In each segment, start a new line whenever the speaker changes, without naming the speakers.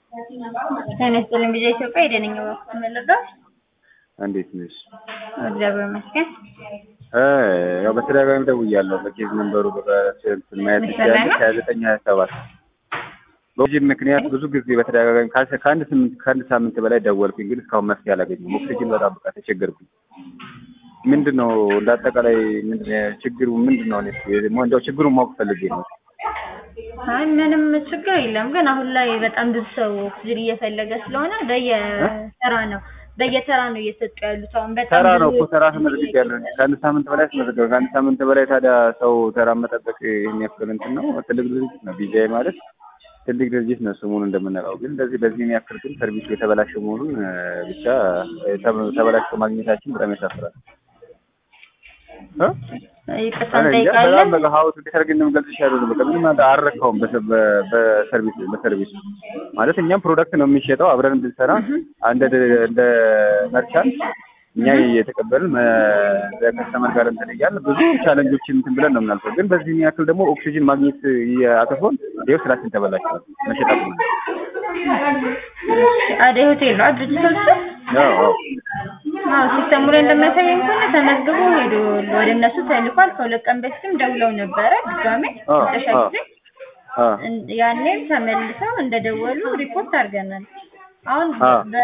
ጤና ይስጥልኝ ጊዜ ኢትዮጵያ የደነኛ በኩል መለጋት
እንዴት ነሽ?
እግዚአብሔር ይመስገን።
እ ያው በተደጋጋሚ ደውያለሁ። በኬዝ መንበሩ በስንት ማየት ይቻላል ሀያ ዘጠኝ ሀያ ሰባት በኦክሲጅን ምክንያት ብዙ ጊዜ በተደጋጋሚ ከአንድ ከአንድ ስምንት ከአንድ ሳምንት በላይ ደወልኩኝ፣ ግን እስካሁን መፍትሄ አላገኘሁም። ኦክሲጅን በጣም በቃ ተቸገርኩኝ። ምንድን ነው እንደ አጠቃላይ ምንድን ነው ችግሩ ምንድን ነው? እኔ እንደው ችግሩን ማወቅ ፈልጌ ነው።
አይ ምንም ችግር የለም፣ ግን አሁን ላይ በጣም ብዙ ሰው ኦክሲጅን እየፈለገ ስለሆነ በየተራ ነው በየተራ ነው እየሰጡ ያሉት። አሁን በጣም
ተራ ነው
ብዙ
እኮ ተራ አስመዝግቤያለሁ። ከአንድ ሳምንት በላይ አስመዘገበ። ከአንድ ሳምንት በላይ ታዲያ ሰው ተራ መጠበቅ ይህን ያክል እንትን ነው? ትልቅ ድርጅት ነው ቢጃይ ማለት ትልቅ ድርጅት ነው ስሙን እንደምንለው። ግን እንደዚህ በዚህ ያክል ግን ሰርቪሱ የተበላሸ መሆኑን እ ብቻ ተ- ተበላሽቶ ማግኘታችን በጣም ያሳፍራል። እ?
ይቅርታ
እኔ እንጃ በጣም
እንጠይቃለን።
በቃ ሀውስ እንዴት አድርጌ እንደምገልጽሽ አይደለም። በቃ ምንም አንተ አልረካውም በሰ- በ- በሰርቪስ በሰርቪስ ማለት እኛም ፕሮዳክት ነው የሚሸጠው አብረን ብንሰራ እንደ እንደ መርቻንት እኛ እየተቀበልን ከስተመር ጋር እንትን እያልን ብዙ ቻለንጆችን እንትን ብለን ነው የምናልፈው። ግን በዚህ ያክል ደግሞ ኦክሲጅን ማግኘት አቅፎን ይኸው ስራችን ተበላሽቷል። መሸጥ አቁመናል።
አደይ ሆቴል ነው ድርጅቶቹ
አዎ አዎ
አዎ ሲስተሙ ላይ እንደሚያሳየኝ ከሆነ ተመዝግቦ ሄዶ ወደ እነሱ ተልኳል። ከሁለት ቀን በፊትም ደውለው ነበረ ድጋሜ
አዎ፣
መጨረሻ
አዎ።
ጊዜ
አዎ
እን- ያኔም ተመልሰው እንደደወሉ ሪፖርት አድርገናል። አሁን
አዎ።
በ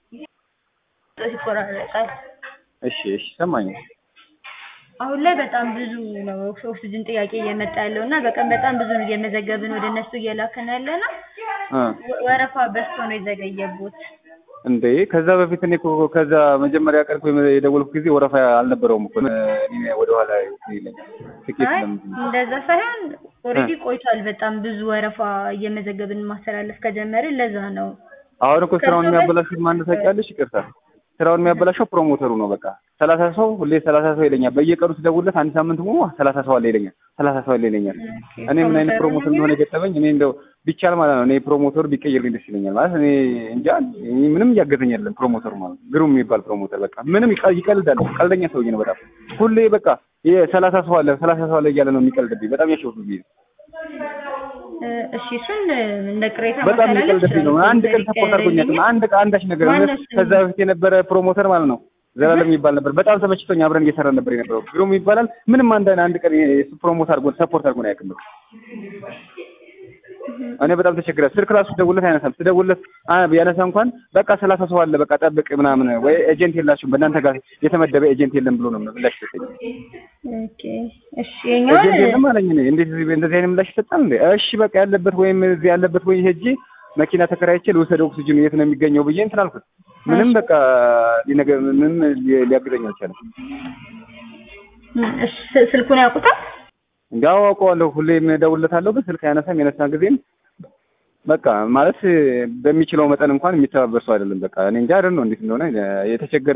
ይቆራረጣል።
እሺ እሺ ሰማኝ።
አሁን ላይ በጣም ብዙ ነው ኦክሲጅን ጥያቄ እየመጣ ያለው እና በቀን በጣም ብዙ ነው እየመዘገብን ወደ እነሱ እየላከን ያለ ነው።
እ
ወ- ወረፋ በዝቶ ነው የዘገየቦት።
እንዴ ከዛ በፊት እኔ እኮ ከዛ መጀመሪያ ቀን እኮ የደወልኩ ጊዜ ወረፋ አልነበረውም እኮ እኔ ወደ ኋላ ይለኛል ትኬት
አይ
ለምንድን ነው?
እንደዛ ሳይሆን ኦልሬዲ ቆይቷል። በጣም ብዙ ወረፋ እየመዘገብን ማስተላለፍ ከጀመርን ለዛ ነው።
አሁን እኮ ስራውን የሚያበላሹት ማን ታውቂያለሽ? ይቅርታ ስራውን የሚያበላሸው ፕሮሞተሩ ነው። በቃ ሰላሳ ሰው ሁሌ ሰላሳ ሰው ይለኛል። በየቀኑ ስደውልለት አንድ ሳምንት ሙሉ ሰላሳ ሰው አለ ይለኛል። ሰላሳ ሰው አለ ይለኛል። እኔ ምን አይነት ፕሮሞተር እንደሆነ የገጠመኝ እኔ እንደው ቢቻል ማለት ነው እኔ ፕሮሞተሩ ቢቀየርልኝ ደስ ይለኛል። ማለት እኔ እንጃ እኔ ምንም እያገዘኝ አይደለም ፕሮሞተሩ ማለት ግሩም የሚባል ፕሮሞተር በቃ ምንም ይቀ- ይቀልዳል። ቀልደኛ ሰውዬ ነው በጣም ሁሌ በቃ ሰላሳ ሰው አለ ሰላሳ ሰው አለ እያለ ነው የሚቀልድብኝ። በጣም ያሸውብኝ
እ፣ እሺ እሱን እንደ ቅሬታ
በጣም
ማስተላለፍ
የሚቀልድብኝ ነው።
ይችላሉ።
አንድ ቀን ሰፖርት አድርጎኛል። አንድ ቀን አንዳች ነገር
ማነው
እውነት
ስሙ?
ከዛ በፊት የነበረ ፕሮሞተር ማለት ነው ዘላለም የሚባል ነበር። በጣም ተመችቶኝ አብረን እየሰራን ነበር የነበረው። ግሩም ይባላል። ምንም አንድ አንድ ቀን የሱ ፕሮሞት አድርጎ ሰፖርት አድርጎን አያውቅም። በቃ እኔ በጣም ተቸግረ ስልክ ራሱ ስደውልለት አይነሳም። ስደውልለት አ- ቢያነሳ እንኳን በቃ ሰላሳ ሰው አለ በቃ ጠብቅ ምናምን ወይ ኤጀንት የላችሁም በእናንተ ጋር የተመደበ ኤጀንት የለም ብሎ ነው ምላሽ ሰጠኝ።
ኦኬ እሺ የኛውን
ኤጀንት የለም አለኝ። እኔ እንዴት እዚህ እንደዚህ አይነት ምላሽ ይሰጣል እንዴ? እሺ በቃ ያለበት ወይም እዚህ ያለበት ወይ ሄጄ መኪና ተከራይቼ ልውሰድ ኦክሲጅኑ የት ነው የሚገኘው ብዬ እንትን አልኩት። ምንም በቃ ሊነገ ምንም ሊ- ሊያግዘኝ አልቻለም።
እሺ ስ- ስልኩን ያውቁታል?
እንዲያው አውቀዋለሁ ሁሌም እደውልለታለሁ፣ ግን ስልክ አያነሳም። የነሳ ጊዜም በቃ ማለት በሚችለው መጠን እንኳን የሚተባበር ሰው አይደለም። በቃ እኔ እንጃ አይደል ነው እንዴት እንደሆነ የተቸገረ